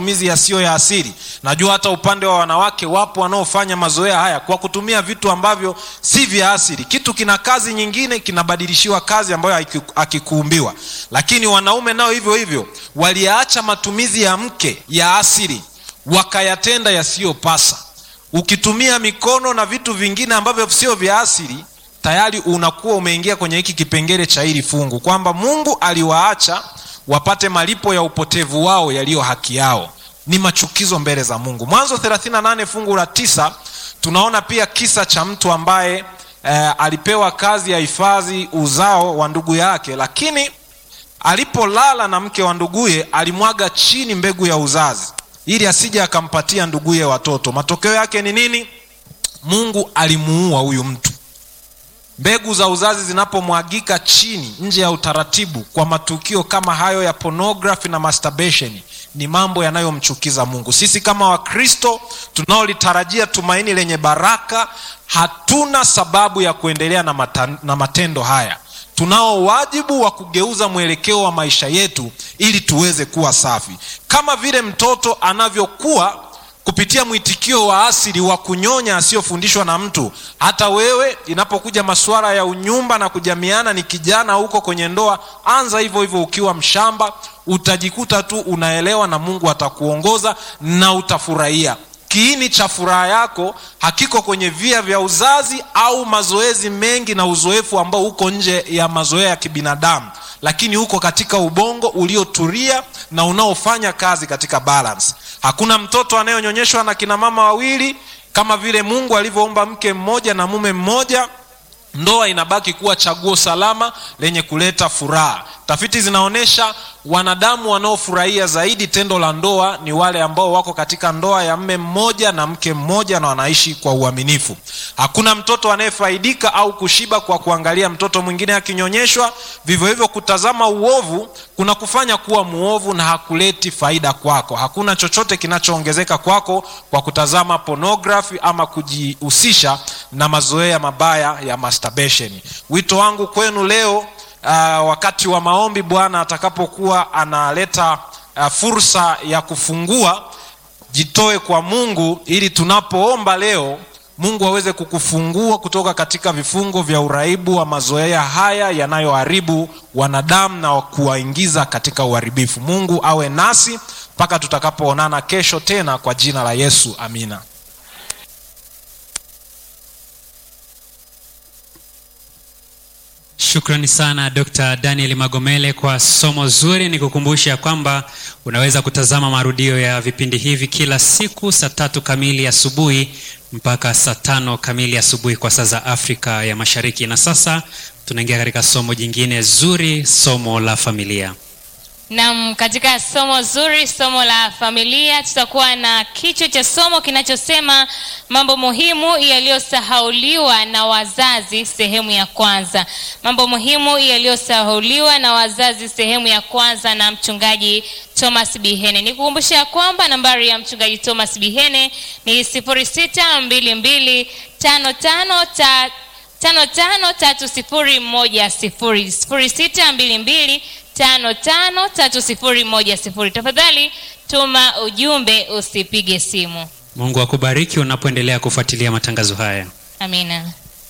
matumizi yasiyo ya asili najua hata upande wa wanawake wapo wanaofanya mazoea haya kwa kutumia vitu ambavyo si vya asili kitu kina kazi nyingine kinabadilishiwa kazi ambayo akikuumbiwa lakini wanaume nao hivyo hivyo waliyaacha matumizi ya mke ya asili wakayatenda yasiyopasa ukitumia mikono na vitu vingine ambavyo sio vya asili tayari unakuwa umeingia kwenye hiki kipengele cha hili fungu kwamba mungu aliwaacha wapate malipo ya upotevu wao yaliyo haki yao ni machukizo mbele za mungu mwanzo 38 fungu la tisa tunaona pia kisa cha mtu ambaye eh, alipewa kazi ya hifadhi uzao wa ndugu yake lakini alipolala na mke wa nduguye alimwaga chini mbegu ya uzazi ili asije akampatia nduguye watoto matokeo yake ni nini mungu alimuua huyu mtu mbegu za uzazi zinapomwagika chini nje ya utaratibu kwa matukio kama hayo ya pornography na masturbation ni mambo yanayomchukiza mungu sisi kama wakristo tunaolitarajia tumaini lenye baraka hatuna sababu ya kuendelea na, mata, na matendo haya tunao wajibu wa kugeuza mwelekeo wa maisha yetu ili tuweze kuwa safi kama vile mtoto anavyokuwa kupitia mwitikio wa asili wa kunyonya asiyofundishwa na mtu hata wewe inapokuja masuala ya unyumba na kujamiana ni kijana huko kwenye ndoa anza hivyo hivyo ukiwa mshamba utajikuta tu unaelewa na mungu atakuongoza na utafurahia kiini cha furaha yako hakiko kwenye via vya uzazi au mazoezi mengi na uzoefu ambao uko nje ya mazoea ya kibinadamu lakini uko katika ubongo uliotulia na unaofanya kazi katika balance hakuna mtoto anayonyonyeshwa na kina mama wawili kama vile mungu alivyoomba mke mmoja na mume mmoja ndoa inabaki kuwa chaguo salama lenye kuleta furaha tafiti zinaonyesha wanadamu wanaofurahia zaidi tendo la ndoa ni wale ambao wako katika ndoa ya mme mmoja na mke mmoja na wanaishi kwa uaminifu hakuna mtoto anayefaidika au kushiba kwa kuangalia mtoto mwingine akinyonyeshwa vivyo hivyo kutazama uovu kuna kufanya kuwa muovu na hakuleti faida kwako hakuna chochote kinachoongezeka kwako kwa kutazama pornography ama kujihusisha na mazoea mabaya ya masturbation wito wangu kwenu leo uh, wakati wa maombi bwana atakapokuwa analeta uh, fursa ya kufungua jitoe kwa mungu ili tunapoomba leo mungu aweze kukufungua kutoka katika vifungo vya uraibu wa mazoea haya yanayoharibu wanadamu na kuwaingiza katika uharibifu mungu awe nasi mpaka tutakapoonana kesho tena kwa jina la yesu amina shukrani sana dr daniel magomele kwa somo zuri ni kukumbusha kwamba unaweza kutazama marudio ya vipindi hivi kila siku saa tatu kamili asubuhi mpaka saa tano kamili asubuhi kwa saa za afrika ya mashariki na sasa tunaingia katika somo jingine zuri somo la familia nam katika somo zuri somo la familia tutakuwa na kichwa cha somo kinachosema mambo muhimu yaliyosahauliwa na wazazi sehemu ya kwanza mambo muhimu yaliyosahauliwa na wazazi sehemu ya kwanza na mchungaji thomas bihene nikukumbusha ya kwamba nambari ya mchungaji thomas bihene ni 622 55 tano tano tatu sifuri moja sifuri sifuri sita mbili mbili tano tano tatu sifuri moja sifuri tafadhali tuma ujumbe usipige simu mungu akubariki unapoendelea kufuatilia matangazo haya amina